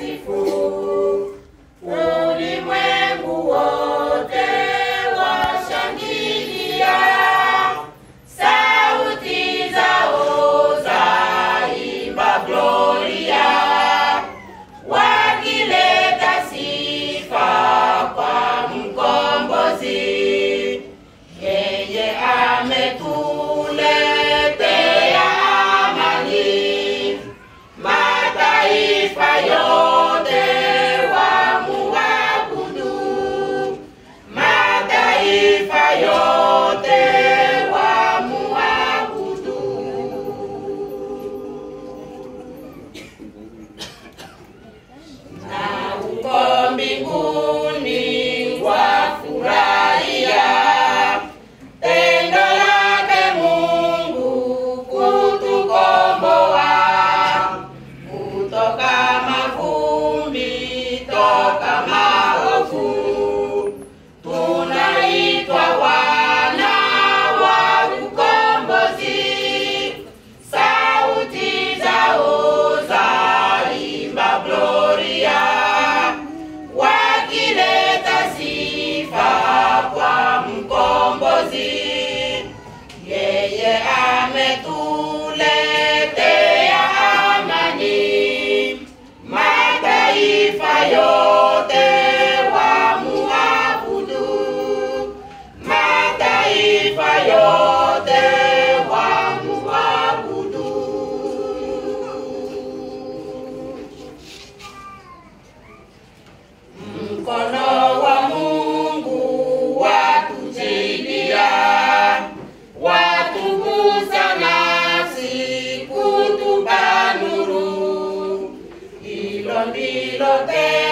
wasifu. Ulimwengu wote washangilia, sauti zao zaimba Gloria, wakileta sifa kwa mkombozi yeye ametuletea amani, mataifa yote wamuabudu, mataifa yote wamuabudu. na uko mbinguni wafurahia tendo lake Mungu kutukomboa kutoka mavumbi, toka maovu, tunaitwa wana wa ukombozi. Sauti zao zaimba Gloria, wakileta sifa kwa mkombozi. Yeye ametuletea amani, mataifa yote wamuabudu, mataifa yote wamuabudu. Mkono wa Mungu watujilia, watugusa nafsi, kutupa nuru. Hilo ndilo tendo